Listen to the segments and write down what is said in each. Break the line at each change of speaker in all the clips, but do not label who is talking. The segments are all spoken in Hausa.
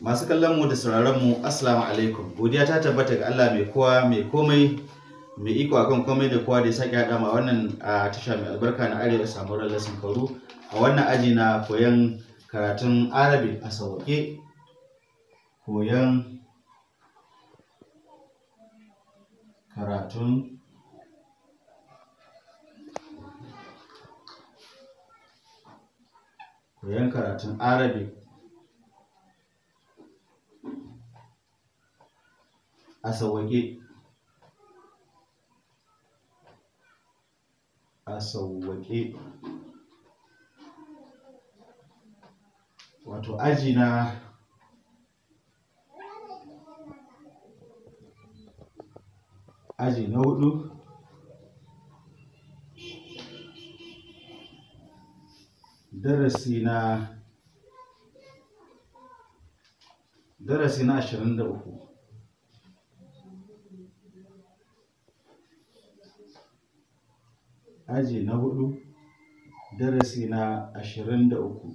Masu kallon mu da sauraron mu Assalamu alaikum. Godiya ta tabbata ga Allah mai kowa mai komai mai iko akan komai da kowa da ya sake haɗa ma wannan a tasha mai albarka na Arewa samu lallasin kauru a wannan aji na koyon karatun Arabic a sauƙe koyon karatun koyon karatun Arabic a sauwaƙe a sauwaƙe wato aji na aji na hudu darasi na darasi na ashirin da uku aji na hudu darasi na ashirin da uku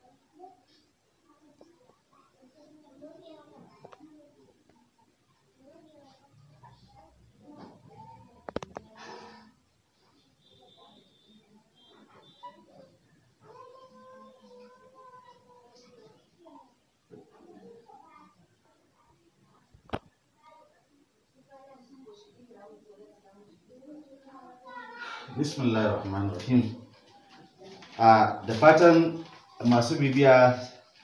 bismillahir rahmanir rahim a da fatan masu bibiya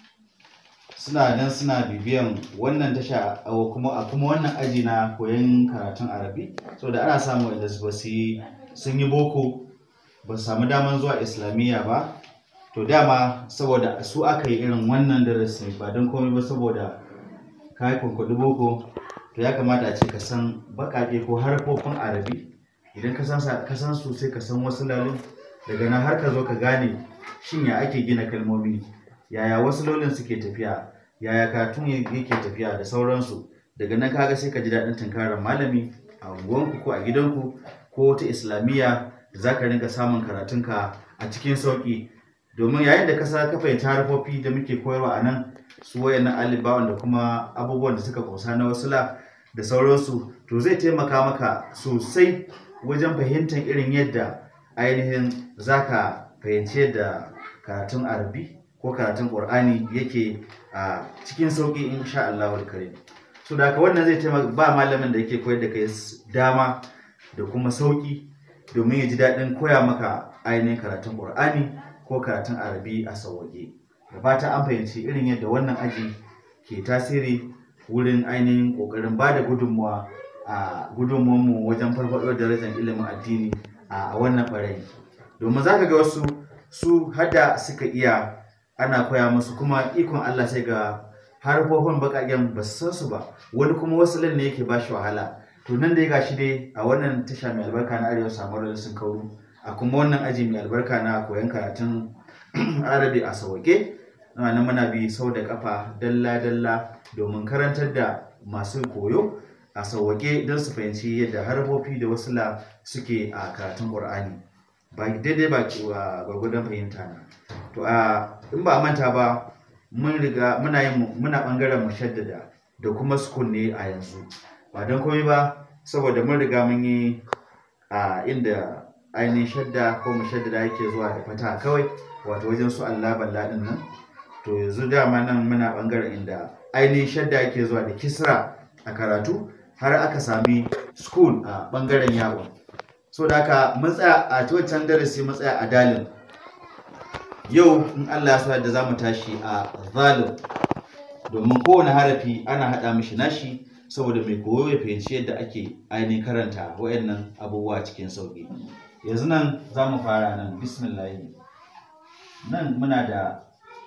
suna nan suna bibiyan wannan tasha a kuma a kuma wannan aji na koyon karatun arabi saboda ana samu wanda ba su yi sun yi boko ba su samu daman zuwa islamiyya ba to dama saboda su aka yi irin wannan darasi ba don komai ba saboda ka yi kwankwaɗi boko to ya kamata a ce ka san baƙaƙe ko harfofin arabi idan ka san ka san su sai ka san wasu lalun daga nan har ka zo ka gane shin ya ake gina kalmomi yaya wasu lolin suke tafiya yaya katun yake tafiya da sauransu daga nan kaga sai ka ji daɗin tunkarar malami a unguwanku ko a gidanku ko wata islamiyya da za ka rinka samun karatunka a cikin sauƙi domin yayin da ka sa ka fahimci harfofi da muke koyarwa a nan su wayannan alibawan da kuma abubuwan da suka kusa na wasula da sauransu to zai taimaka maka sosai wajen fahimtar irin yadda ainihin za ka fahimci yadda karatun arabi ko karatun ƙur'ani yake a cikin sauƙi insha Allah karim so da haka wannan zai taimaka ba malamin da yake koyar da kai dama da kuma sauƙi domin ya ji daɗin koya maka ainihin karatun ƙur'ani ko karatun arabi a sauwaƙe da fata an fahimci irin yadda wannan aji ke tasiri wurin ainihin ƙoƙarin ba da gudunmuwa a gudunmuwanmu wajen farfaɗo darajar ilimin addini a wannan ɓarayi domin za ka ga wasu su hada suka iya ana koya musu kuma ikon Allah sai ga harfofin baƙaƙen ba su san su ba wani kuma wasu ne yake ba shi wahala to nan da ya gashi dai a wannan tasha mai albarka na arewa samar sun kauru a kuma wannan aji mai albarka na koyon karatun arabi a sauƙe nan muna bi sau da kafa dalla-dalla domin karantar da masu koyo a sauwaƙe don su fahimci yadda harfofi da wasula suke a karatun ƙur'ani ba daidai ba gwargwadon fahimta na to a in ba manta ba mun riga muna yin muna bangaren mushaddada da kuma sukun ne a yanzu ba don komai ba saboda mun riga mun yi a inda ainihin shadda ko mushaddada yake zuwa da fata kawai wato wajen su Allah balla din nan to yanzu dama nan muna bangaren inda ainihin shadda yake zuwa da kisra a karatu har aka sami school a bangaren yawon so da haka mun tsaya a wancan darasi mun tsaya a dalin yau in Allah ya sa da zamu tashi a zalim domin kowane harafi ana haɗa mishi nashi saboda mai koyo ya fahimci yadda ake ainihin karanta wayannan abubuwa cikin sauƙi yanzu nan za mu fara nan bismillah nan muna da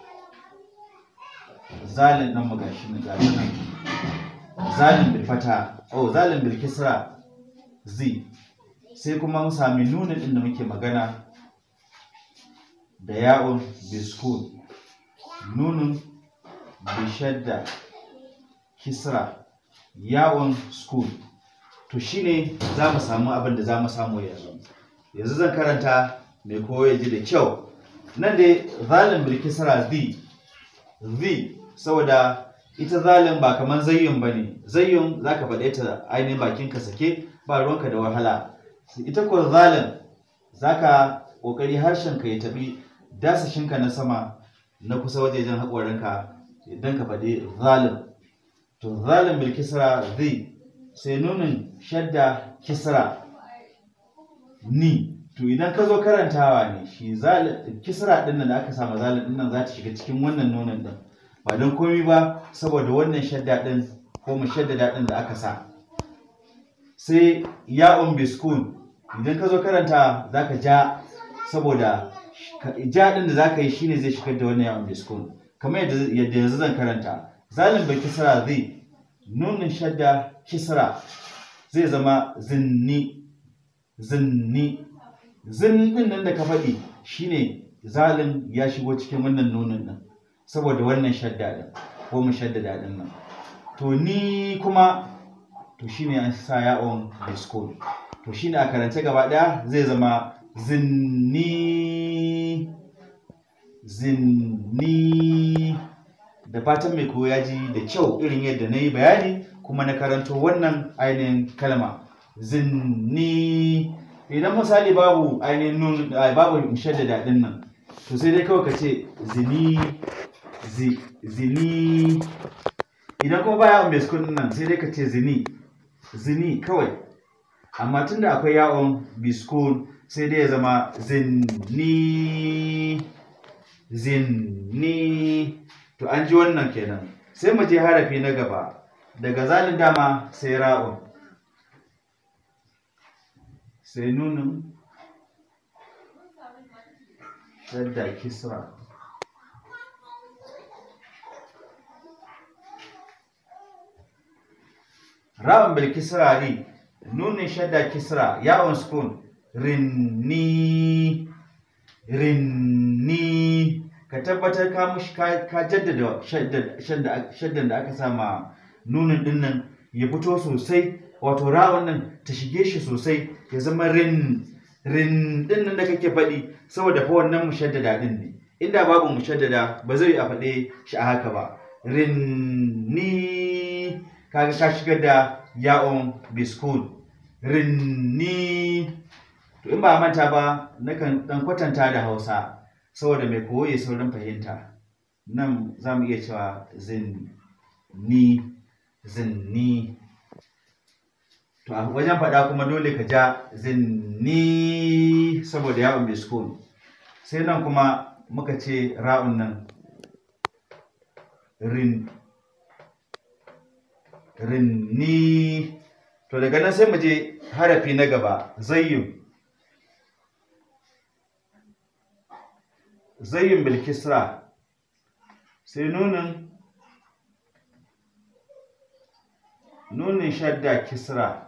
zalin nan mu gashi nan zalin bil fata oh zalin bil kisra z sai kuma mun sami nunin inda muke magana da ya'un biskun nunun bishadda kisra ya'un school to shine za mu samu abin da za mu samu yanzu yanzu zan karanta mai koyo ya ji da kyau nan dai zalin bil kisra z z saboda ita zalin ba kamar zayyun ba ne zayyun za ka faɗe ta ainihin bakinka sake ba ruwanka da wahala ita ko zalin za ka ƙoƙari harshenka ya taɓi dasashinka na sama na kusa wajejen haƙorinka idan ka faɗi zalin to zalin bil kisra zai sai nunin shadda kisra ni to idan ka zo karantawa ne shi kisra ɗin nan da aka sama zalin ɗin nan za ta shiga cikin wannan nunin ɗin ba don komi ba saboda wannan shadda ɗin ko mu shaddada ɗin da aka sa sai ya'un biskun idan ka zo karanta za ka ja saboda ja ɗin da za ka yi shine zai shigar da wannan ya'un biskun kamar yadda yanzu zan karanta zalin bai kisra zai nunin shadda kisra zai zama zinni zinni zin ɗin nan da ka faɗi shine zalin ya shigo cikin wannan nunin nan saboda wannan shadda ɗin ko mu shaddada ɗin nan to ni kuma to shine an sa ya'on biskon to shine a karance gaba ɗaya zai zama zinni zinni da fatan mai koya ji da kyau irin yadda na yi bayani kuma na karanto wannan ainihin kalma zinni idan misali babu ainihin nun babu shaddada ɗin nan to sai dai kawai ka ce zini zini idan kuma baya mai sukun nan sai dai ka ce zini zini kawai amma tunda akwai yawon biskun sai dai ya zama zinni zinni to an ji wannan kenan sai mu je harafi na gaba daga zalin dama sai ra'un sai nunin shadda kisra ra'un bil kisra ri nunin shadda kisra yawon sukun rinni rinni ka tabbatar ka mushi ka jaddada shaddan da aka sama nunin dinnan ya fito sosai wato ra'un nan ta shige shi sosai ya zama rin rin din nan da kake faɗi saboda fa wannan mushaddada din ne inda babu mushaddada ba zai a faɗe shi a haka ba rin ni kaga ka shigar da ya'on biskun rin ni to in ba manta ba nakan dan kwatanta da hausa saboda mai koyi saurin fahimta nan za mu iya cewa zin ni zin ni to a wajen faɗa kuma dole ka ja zinni saboda yawon biskun sai nan kuma muka ce ra'un nan rin rinni to daga nan sai mu je harafi na gaba zayyun zayyun bilkisra sai nunin nunin shadda kisra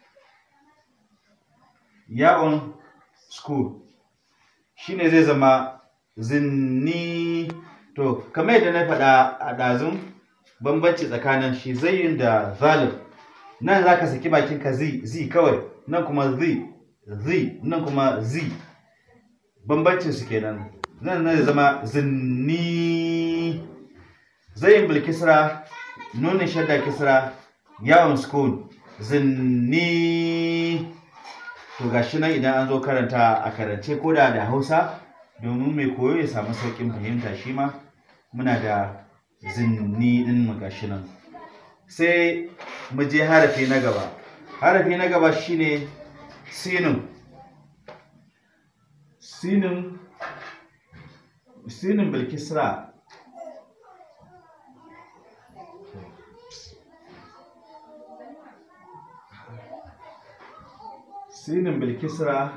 yawon school shine zai zama zinni to kamar yadda na faɗa a ɗazun bambanci tsakanin shi zayin da zalim nan za ka saki bakinka zi zi kawai nan kuma zi zi nan kuma zi bambancin su kenan nan zai zama zinni zayin bil kisra nunin shadda kisra yawon school zinni to gashi nan idan an zo karanta a karance koda da hausa domin mai koyo ya samu sauƙin fahimta shi ma muna da zinni din mu gashi nan sai mu je harafi na gaba harafi na gaba shine sinin sinin sinin bilkisra sinin bilkisra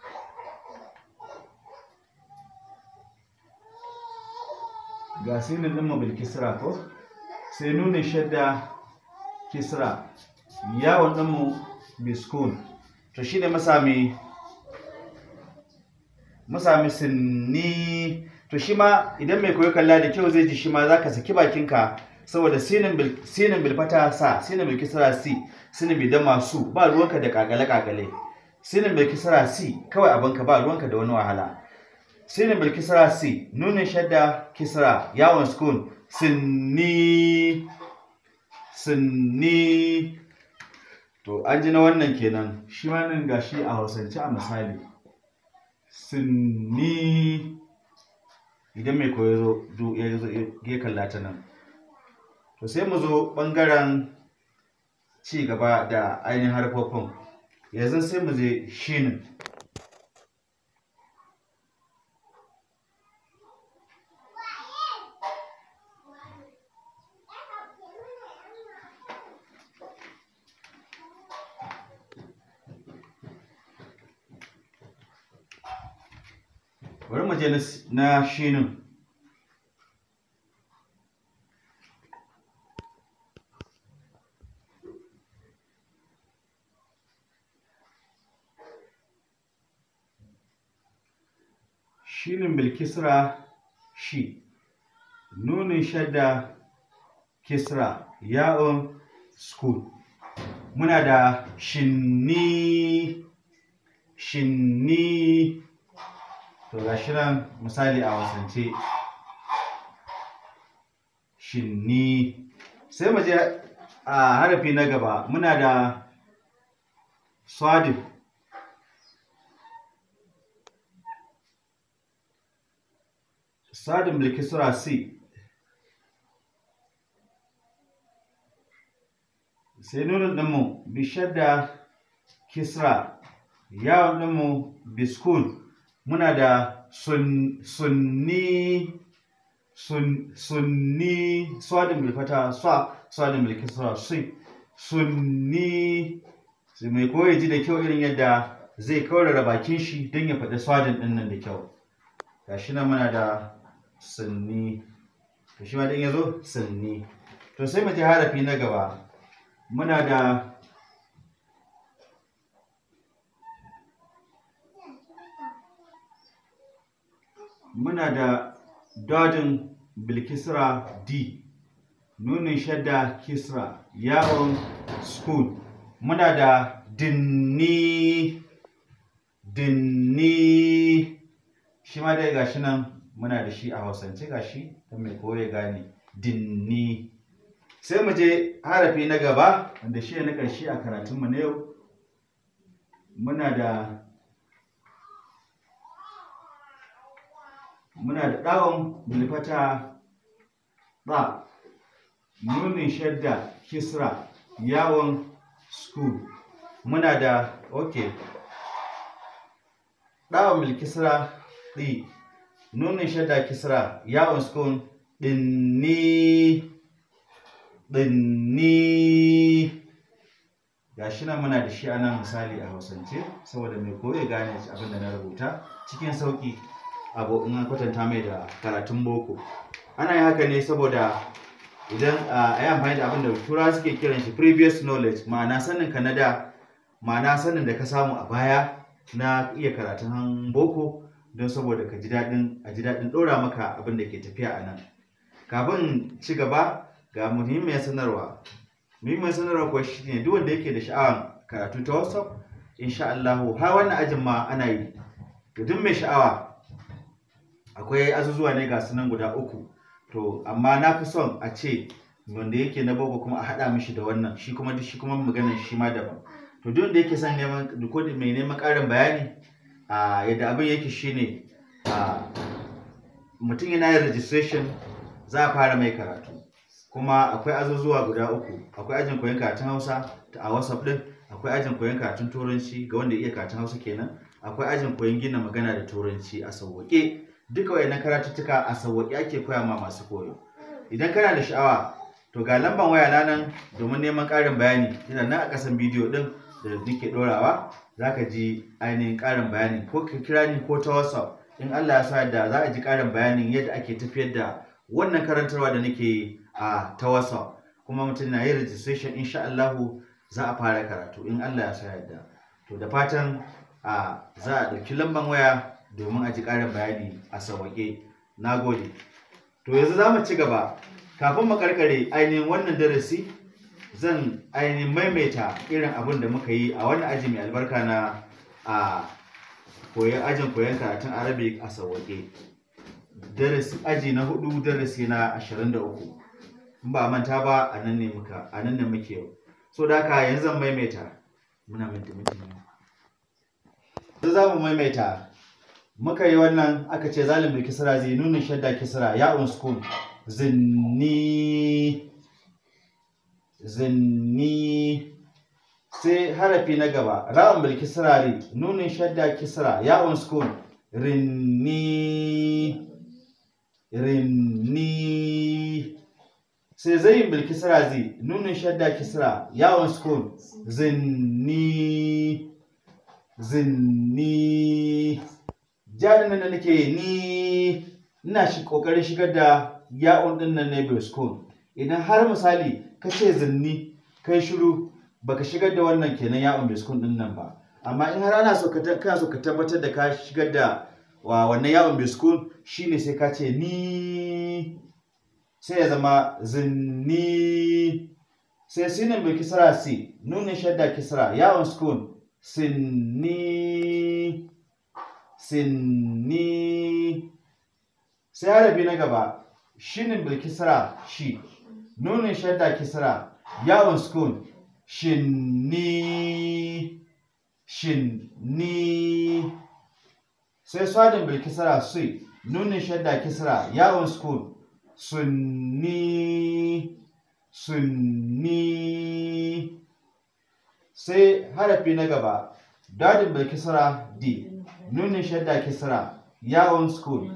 ga sinin ɗin bilkisra ko sai nunin shadda kisra yawon ɗinmu biskun to shi ne masami masami sinni to shi ma idan mai koyo kalla da kyau zai ji shi ma za ka saki bakinka saboda sinin bilfata sa sinin bilkisra si sinin bidama su ba ruwanka da kagale-kagale sinin bilkisra si kawai abinka ba ruwanka da wani wahala sinin bilkisra si nunin shadda kisra yawon skun sinni sinni to an ji na wannan kenan shi ma nan gashi a hausance a misali sinni idan mai koyo zo ya zo ya kalla ta nan to sai mu zo ɓangaren ci gaba da ainihin harfofin yanzu sai mu je shinin bari mu je na shinin shinin bilkisra shi nunin shadda kisra ya'un school muna da shinni shinni to ga shi nan misali a wasance shinni sai mu je a harafi na gaba muna da swadif sadin bilkisra c sai nunin ɗinmu bishar da kisra yawon ɗinmu biskul muna da sun, sunni sun, sunni swadin bilfata swa swadin bilkisra si sunni sai mai koya ji da kyau irin yadda zai kaurara bakin shi don ya faɗi swadin ɗin nan da kyau gashi nan muna da sunni to shi ma din yazo sunni to sai mu ji harafi na gaba muna da muna da dodin bilkisra d nunin shadda kisra yawon school muna da dinni dinni shi ma dai gashi nan muna da shi a hausance gashi don mai koya gane dinni sai mu je harafi na gaba wanda shi ne na ƙarshe a karatunmu na yau muna da muna da ɗawon bilfata ɗa nunin shadda kisra yawon school muna da ok ɗawon bilkisra ɗi nunin shadda kisra yawon school ɗinni ɗinni ga shi nan muna da shi a nan misali a hausance saboda mai koya gane abin da na rubuta cikin sauƙi abu in an kwatanta mai da karatun boko ana yin haka ne saboda idan a yi amfani da abin da tura suke kiran shi previous knowledge ma'ana sanin ka na da ma'ana sanin da ka samu a baya na iya karatun boko don saboda ka ji daɗin a ji daɗin ɗora maka abin da ke tafiya a nan kafin ci gaba ga muhimmiyar sanarwa muhimmiyar sanarwa kuwa shi ne duk wanda yake da sha'awar karatu ta whatsapp insha Allah har wannan ajin ma ana yi ga duk mai sha'awa akwai azuzuwa ne ga sunan guda uku to amma na fi son a ce wanda yake na boko kuma a haɗa mishi da wannan shi kuma shi kuma maganar shi ma daban to duk wanda yake son neman ko mai neman ƙarin bayani a yadda abin yake shine a mutum yana yin registration za a fara mai karatu kuma akwai azuzuwa guda uku akwai ajin koyon karatun hausa a whatsapp din akwai ajin koyon karatun turanci ga wanda ya iya karatun hausa kenan akwai ajin koyon gina magana da turanci a sauwaƙe duka wayannan karatuttuka a sauwaƙe ake koya ma masu koyo idan kana da sha'awa to ga lamban waya na nan domin neman ƙarin bayani yana nan a ƙasan bidiyo din da nake ɗorawa za ka ji ainihin ƙarin bayani ko ka kira ni ko ta whatsapp in allah ya sa da za a ji ƙarin bayanin yadda ake tafiyar da wannan karantarwa da nake yi a ta whatsapp kuma mutum na yin registration insha allahu za a fara karatu in allah ya sa yadda to da fatan a za a ɗauki lamban waya domin a ji ƙarin bayani a sauwaƙe na gode to yanzu za mu ci gaba kafin mu karkare ainihin wannan darasi zan ainihin maimaita irin abin da muka yi a wannan aji mai albarka na a koyon ajin koyon karatun arabic a sauwaƙe darasi aji na hudu darasi na ashirin da uku in ba a manta ba a nan ne muka a nan ne muke yau so da haka yanzu zan maimaita muna minti minti ne yanzu za mu maimaita muka yi wannan aka ce zalimin kisra zai nunin shadda kisra ya unsukun zinni zinni sai harafi na gaba ra'un bil kisra ri nunin shadda kisra ya unsukun rinni rinni sai zayin bil kisra zi nunin shadda kisra ya unsukun zinni zinni jarin nan da nake ni ina shi kokarin shigar da ya'un din nan ne bai school idan har misali ka ce zinni kai shiru baka shigar da wannan kenan ya'un bai school din nan ba amma in har ana so ka kana so ka tabbatar da ka shigar da wa wannan ya'un bai school shine sai ka ce ni sai ya zama zinni sai sinin bai kisra si nunin shadda kisra ya'un school sinni sinni sai harafi na gaba shinin bil kisra shi nunin shadda kisra yawon skun shinni shinni sai swadin bil kisra sui nunin shadda kisra yawon skun sunni sunni sai harafi na gaba dadin bil kisra di nunin shadda kisra yawon school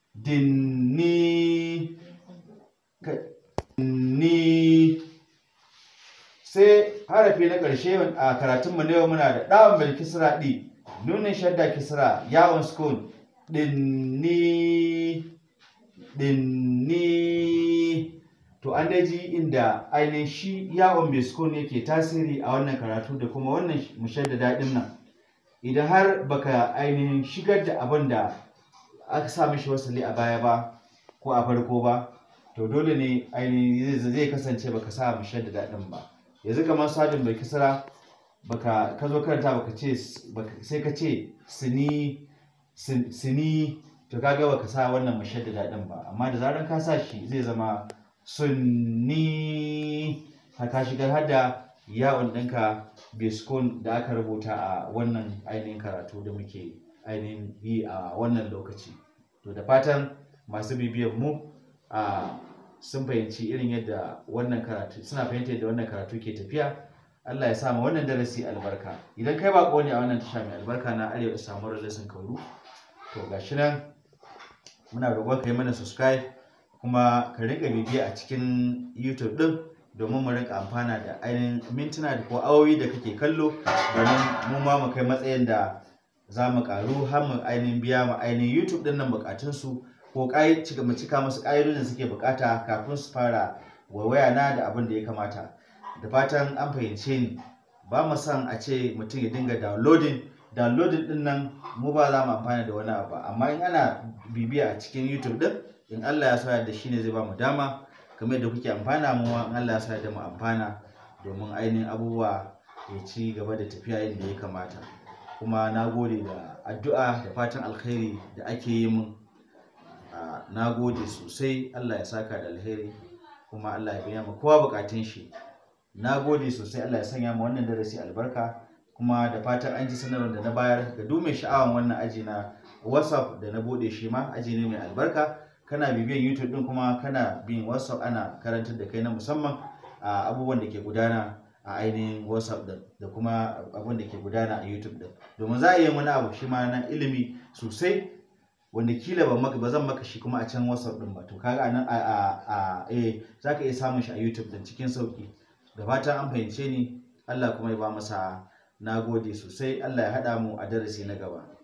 dinni ni sai harafi na ƙarshe a karatunmu na yau muna da ɗawon bil kisra ɗi nunin shadda kisra yawon school dinni dinni to an daji inda ainihin shi yawon bil school yake tasiri a wannan karatu da kuma wannan mushadda daɗin nan idan har baka ainihin shigar da abin da aka sa mishi wasali a baya ba ko a farko ba to dole ne ainihin zai kasance baka sa mishi da daɗin ba yanzu kamar sadin bai kisra baka ka zo karanta baka ce sai ka ce sini sini to kaga baka sa wannan mishi da daɗin ba amma da zaran ka sa shi zai zama sunni ka shigar har da yawon ɗinka biskon da aka rubuta a wannan ainihin karatu da muke ainihin yi a wannan lokaci to da fatan masu bibiyar mu a sun fahimci irin yadda wannan karatu suna fahimta yadda wannan karatu ke tafiya Allah ya sa ma wannan darasi albarka idan kai bako ne a wannan tasha mai albarka na arewa samuwar lesson kauru to gashi nan muna roƙon ka yi mana subscribe kuma ka riƙa bibiya a cikin youtube ɗin domin mu rinka amfana da ainihin mintuna da ko awowi da kake kallo domin mu ma mu kai matsayin da za mu karu har mu ainihin biya mu ainihin youtube din nan bukatunsu ko cika mu cika musu ƙa'idodin suke bukata kafin su fara waiwaya na da abin da ya kamata da fatan an fahimce ni ba mu son a ce mutum ya dinga downloading downloading din nan mu ba za mu amfana da wani abu amma in ana bibiya a cikin youtube din in allah ya sa da shi ne zai ba mu dama kamar yadda kuke amfana mu in Allah ya sa da mu amfana domin ainihin abubuwa ya ci gaba da tafiya yadda ya kamata kuma na gode da addu'a da fatan alkhairi da ake yi mun na gode sosai Allah ya saka da alheri kuma Allah ya biya mu kowa bukatun shi na gode sosai Allah ya sanya mu wannan darasi albarka kuma da fatan an ji sanarwar da na bayar ga duk mai sha'awan wannan aji na whatsapp da na bude shi ma aji ne mai albarka kana bibiyan youtube din kuma kana bin whatsapp ana karantar da kai na musamman a abubuwan da ke gudana a ainihin whatsapp din da kuma abin da ke gudana a youtube din domin za a yi wani abu shi ma na ilimi sosai wanda kila ba maka ba zan maka shi kuma a can whatsapp din ba to kaga anan a a a eh zaka iya samun shi a youtube din cikin sauki da fatan an fahimce ni Allah kuma ya ba masa nagode sosai Allah ya hada mu a darasi na gaba